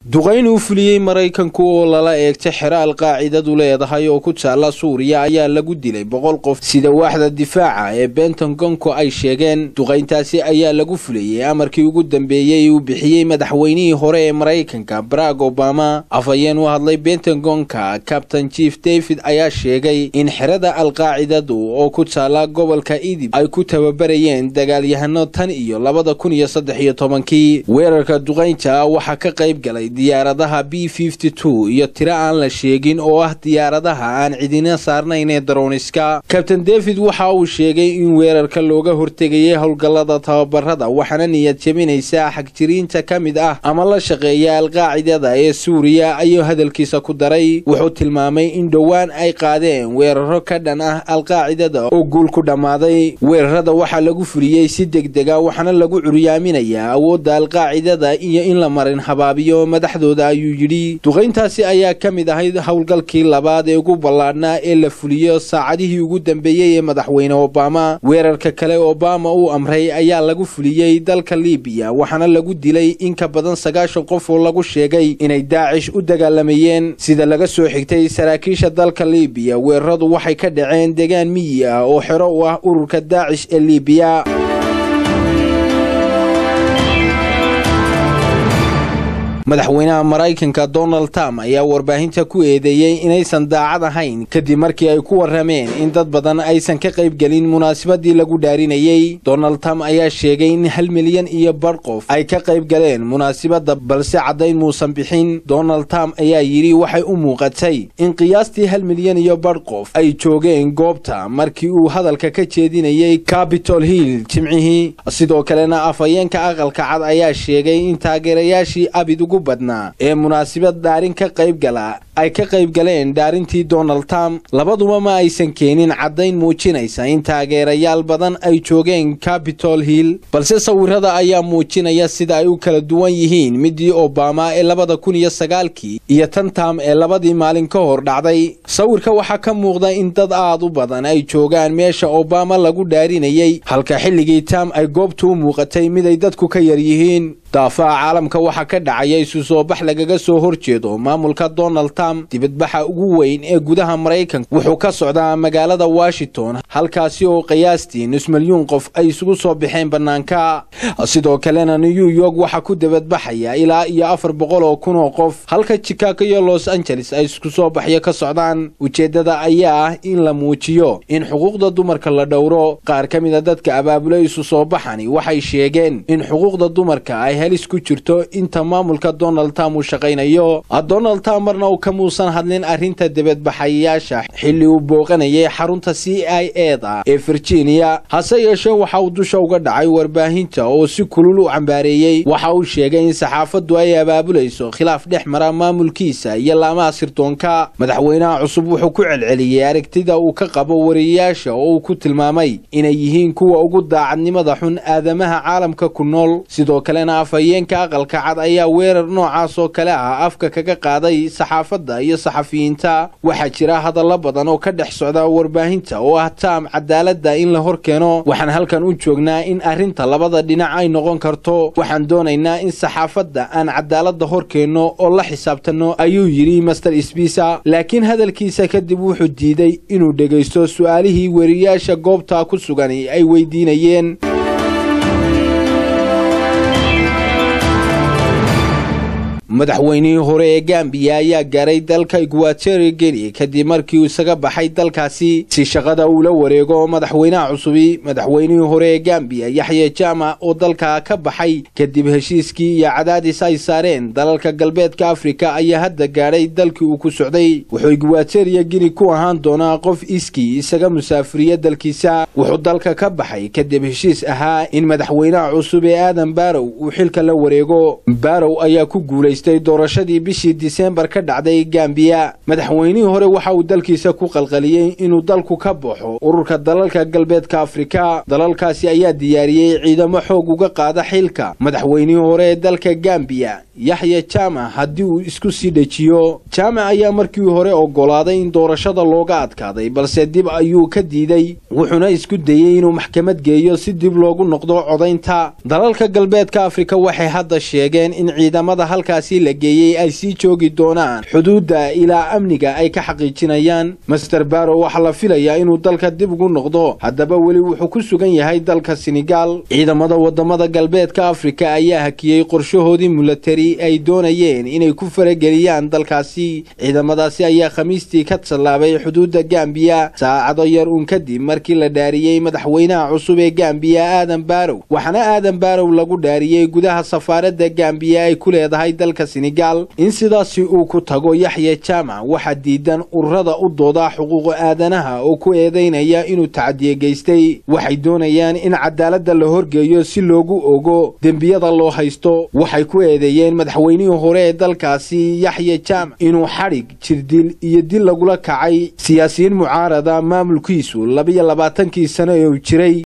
duqayn uu fuliyey maraykanku oo lala eegtay xero alqaacidadu leedahay oo ku taalla suuriya ayaa lagu dilay boqol qof sida waaxda difaaca ee bentongonku ay sheegeen duqayntaasi ayaa lagu fuliyey amarkii ugu dambeeyey uu bixiyey madaxweynihii hore ee maraykanka barack obama afhayeen u hadlay bentongonka kabtain chief david ayaa sheegay in xerada alqaacidadu oo ku taalla gobolka idib ay ku tababarayeen dagaalyahano tan iyo labada kun iyo saddex iyo tobankii weerarka duqaynta waxaa ka qayb galay diyaaradaha b fifty two iyo tiro aan la sheegin oo ah diyaaradaha aan cidina saarnayn ee daroniska kabtain david waxa uu sheegay in weerarka looga hortegayay howlgallada tababarada waxaana niyad jebinaysa xagjiriinta ka mid ah ama la shaqeeya alqaacidada ee suuriya ayuu hadalkiisa ku daray wuxuu tilmaamay in dhowaan ay qaadeen weeraro ka dhan ah alqaacidada oo guul ku dhammaaday weerarada waxaa lagu fuliyey si degdega waxaana lagu curyaaminayaa awoodda alqaacidada iyo in la marin habaabiyo madaxdooda ayuu yidhi duqayntaasi ayaa ka mid ahayd howlgalkii labaad ee ugu ballaadhnaa ee la fuliyo saacadihii ugu dambeeyey ee madaxweyne obama weerarka kale obama uu amray ayaa lagu fuliyey dalka libiya waxaana lagu dilay in ka badan sagaashan qof oo lagu sheegay inay daacish u dagaalamayeen sida laga soo xigtay saraakiisha dalka libiya weeraradu waxay ka dhaceen degaan miyi ah oo xero u ah ururka daacish ee libiya madaxweynaha maraykanka donald trump ayaa warbaahinta ku eedeeyey inaysan daacad ahayn kadib markii ay ku warrameen in dad badan aysan ka qaybgelin munaasabadii lagu dhaarinayey donald trump ayaa sheegay in hal milyan iyo badh qof ay ka qayb galeen munaasabadda balse caddayn muusan bixin donald trump ayaa yidhi waxay u muuqatay in qiyaastii hal milyan iyo badh qof ay joogeen goobta markii uu hadalka ka jeedinayey capitol hill jimcihii sidoo kalena afhayeenka aqalka cad ayaa sheegay in taageerayaashii abid ugu badnaa ee munaasabad dhaarin ka qayb gala ay ka qayb galeen dhaarintii donald trump labaduba ma aysan keenin caddayn muujinaysa in taageerayaal badan ay joogeen capitol hill balse sawirada ayaa muujinaya sida ay u kala duwan yihiin midii obama ee labada kun iyo sagaalkii iyo tan tam ee labadii maalin ka hor dhacday sawirka waxaa ka muuqda in dad aad u badan ay joogaan meesha obama lagu dhaarinayey halka xilligii tam ay goobtu u muuqatay mid ay dadku ka yar yihiin daafaha caalamka waxaa ka dhacaya isu soo bax lagaga soo horjeedo maamulka donald trump dibadbaxa ugu weyn ee gudaha maraykanka wuxuu ka socdaa magaalada washington halkaasi oo qiyaastii nus milyuun qof ay isugu soo baxeen bannaanka sidoo kalena new york waxaa ku dibadbaxaya ilaa iyo afar boqol oo kun oo qof halka chicago iyo los angeles ay isku soo baxyo ka socdaan ujeeddada ayaa ah in la muujiyo in xuquuqda dumarka la dhowro qaar ka mida dadka abaabulay isu soo baxani waxay sheegeen in xuquuqda dumarka ay helis ku jirto inta maamulka donald trump uu shaqaynayo donald trump marna uu ka muusan hadlin arrinta dibadbaxayaasha xilli uu booqanayay xarunta c i e da ee virginia hase yeeshee waxa uu dusha uga dhacay warbaahinta oo si kulul u cambaareeyey waxa uu sheegay in saxaafaddu ay abaabulayso khilaaf dhex mara maamulkiisa iyo laamaha sirdoonka madaxweynaha cusub wuxuu ku celceliyey aragtida uu ka qabo wariyayaasha oo uu ku tilmaamay inay yihiin kuwa ugu daacadnimada xun aadamaha caalamka ku nool sidoo kalena afhayeenka aqalka cad ayaa weerar noocaas oo kale ah afka kaga qaaday saxaafadda iyo saxafiyiinta waxaa jira hadallo badan oo ka dhex socda warbaahinta oo ah taam cadaaladda in la hor keeno waxaan halkan u joognaa in arrinta labada dhinac ay noqon karto waxaan doonaynaa in saxaafadda aan cadaaladda hor keenno oo la xisaabtanno ayuu yidhi master sbisa laakiin hadalkiisa kadib wuxuu diiday inuu dhegaysto su'aalihii weriyaasha goobta ku sugan ay weydiinayeen madaxweynihii hore ee gambiya ayaa gaaray dalka iguateri geni kadib markii uu isaga baxay dalkaasi si shaqada uu la wareego madaxweynaha cusubi madaxweynihii hore ee gambiya yaxye jama oo dalka ka baxay kadib heshiiskii iyo cadaadis ay saareen dalalka galbeedka afrika ayaa hadda gaadhay dalkii uu ku socday wuxuu iguateriya geni ku ahaan doonaa qof iskii isaga musaafiriya dalkiisa wuxuu dalka ka baxay kadib heshiis ahaa in madaxweynaha cusub ee aadan barow uu xilka la wareego barow ayaa ku guulay doorashadii bishii diseembar ka dhacday gambiya madaxweynihii hore waxa uu dalkiisa ku qalqaliyey inuu dalku ka baxo ururka dalalka galbeedka afrika dalalkaasi ayaa diyaariyey ciidamo xoog uga qaada xilka madaxweynihii hore ee dalka gambiya yaxya jama haddii uu isku sii dhejiyo jama ayaa markii hore oggolaaday in doorashada looga adkaaday balse dib ayuu ka diiday wuxuuna isku dayey inuu maxkamad geeyo si dib loogu noqdo codaynta dalalka galbeedka afrika waxay hadda sheegeen in ciidamada halkaasi dalkaasi la geeyey ay sii joogi doonaan xuduudda ilaa amniga ay ka xaqiijinayaan master barrow waxaa la filayaa inuu dalka dib ugu noqdo haddaba weli wuxuu ku sugan yahay dalka senegal ciidamada wadamada galbeedka afrika ayaa hakiyey qorshahoodii milatari ay doonayeen inay ku farageliyaan dalkaasi ciidamadaasi ayaa khamiistii ka tallaabay xuduudda gambiya saacado yar uun kadib markii la dhaariyey madaxweynaha cusub ee gambiya aadan barow waxaana aadan barow lagu dhaariyey gudaha safaaradda gambiya ay ku leedahay dalka senegal in sidaasi uu ku tago yaxya jaamac waxaa diidan ururada u dooda xuquuqa aadanaha oo ku eedaynaya inuu tacadiye geystay waxay doonayaan in cadaaladda la horgeeyo si loogu ogo dembiyada loo haysto waxay ku eedeeyeen madaxweynihii hore ee dalkaasi yaxya jaamac inuu xadhig jirdil iyo dil lagula kacay siyaasiyiin mucaarada maamulkiisu labiyo labaatankii sano ee uu jiray